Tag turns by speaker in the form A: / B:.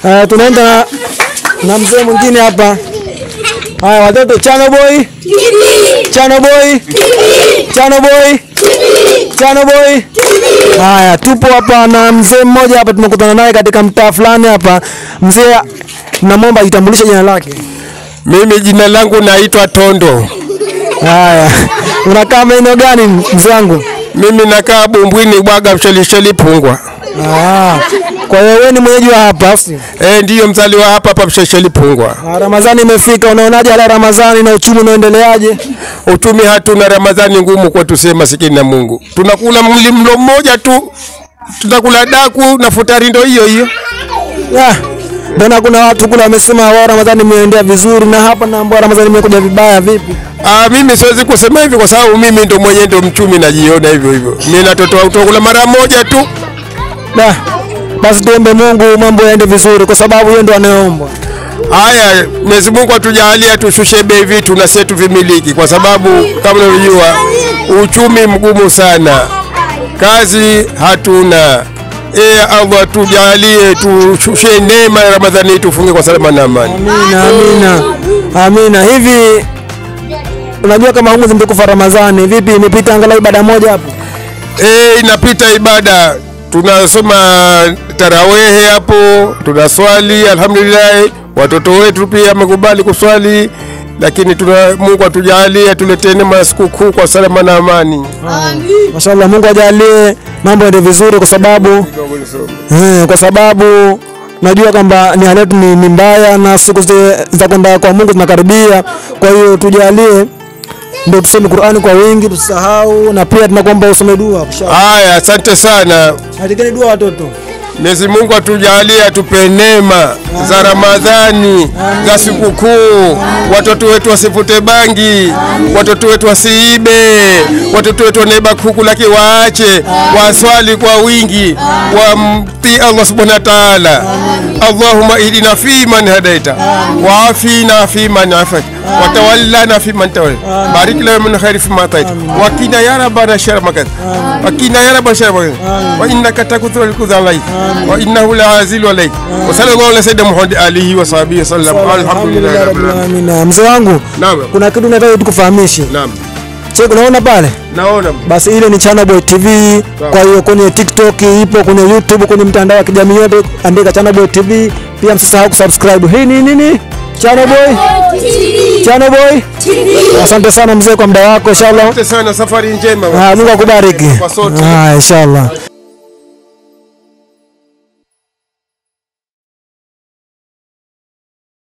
A: Uh, tunaenda na, na mzee mwingine hapa. Haya watoto, Chano boy, Chano boy, Chano boy, Chano boy. Haya, tupo hapa na mzee mmoja hapa, tumekutana naye katika mtaa fulani hapa. Mzee, namwomba ajitambulishe jina lake.
B: Mimi jina langu naitwa Tondo.
A: Haya, unakaa maeneo gani mzee wangu?
B: Mimi nakaa Bumbwini Bwaga Mshelisheli Pungwa.
A: Ah, kwa hiyo wewe ni mwenyeji wa hapa au sio?
B: Eh, ndiyo mzaliwa hapa hapa Mshelisheli Pungwa.
A: Ah, Ramadhani imefika, unaonaje hali ya Ramadhani na uchumi unaendeleaje?
B: Uchumi hatuna, Ramadhani ngumu kwetu, sema masikini na Mungu. Tunakula mli mlo mmoja tu, tutakula daku na futari ndo hiyo hiyo.
A: Ya, Mbona kuna watu kule wamesema wao Ramadhani imeendea vizuri na hapa naambia Ramadhani imekuja vibaya vipi?
B: Ah, mimi siwezi kusema hivi kwa sababu mimi ndo mwenyewe ndo mchumi najiona hivyo hivyo. Mimi natotoa utakula mara moja tu.
A: Da. Basi tuombe Mungu mambo yaende vizuri kwa sababu yeye ndo anayeomba.
B: Haya, Mwenyezi Mungu atujalie tushushe bei vitu na sisi tuvimiliki, kwa sababu kama unavyojua uchumi mgumu sana, kazi hatuna. E Allah tujalie tushushe neema ya Ramadhani tufunge kwa salama na amani.
A: Amina, amina. Amina. Hivi unajua kama humu zimekufa Ramadhani, vipi imepita angalau ibada moja hapo?
B: E, inapita ibada, tunasoma tarawehe hapo, tunaswali alhamdulillah. Watoto wetu pia wamekubali kuswali, lakini tuna Mungu atujalie tuletee neema ya sikukuu kwa salama na amani.
A: Mashallah, Mungu ajalie mambo yaende vizuri kwa sababu eh, kwa sababu najua kwamba ni hali yetu ni, ni mbaya na siku zi- za kwenda kwa Mungu zinakaribia. Kwa hiyo tujalie ndio tusome Qur'ani kwa wingi, tusahau na pia tunakuomba usome dua. Inshallah.
B: Haya, asante sana.
A: Andikeni dua watoto.
B: Mwenyezi Mungu atujalie atupe neema za Ramadhani za sikukuu, watoto wetu wasivute bangi, watoto wetu wasiibe, watoto wetu wanaiba kuku lakini waache, waswali kwa wingi, wamtii Allah subhanahu wa ta'ala. Allahumma ihdina fi man hadaita wa afina fi man afait wa tawallana fi man tawalla barik lana min khairi fi ma atait wa qina ya rabbana sharra ma qadait wa qina ya rabbana sharra ma qadait wa innaka takuthu al-kudha alayk wa innahu la'azil alayk wa sallallahu ala sayyidina muhammad alihi wa sahbihi sallam alhamdulillahi rabbil alamin
A: Amina. Mzee wangu,
B: naam
A: kuna kitu nataka tukufahamishe.
B: naam
A: Cheki, unaona pale?
B: naona
A: Basi ile ni Chana Boy TV. Kwa hiyo kwenye TikTok ipo, kwenye YouTube, kwenye mitandao ya kijamii yote, andika Chana Boy TV. Pia msisahau kusubscribe. Hii ni nini? Chana Boy, Chana Boy. Asante sana mzee kwa muda wako, inshallah.
B: asante sana safari njema
A: Ah, Mungu akubariki.
B: Kwa sote.
A: Ah, inshallah.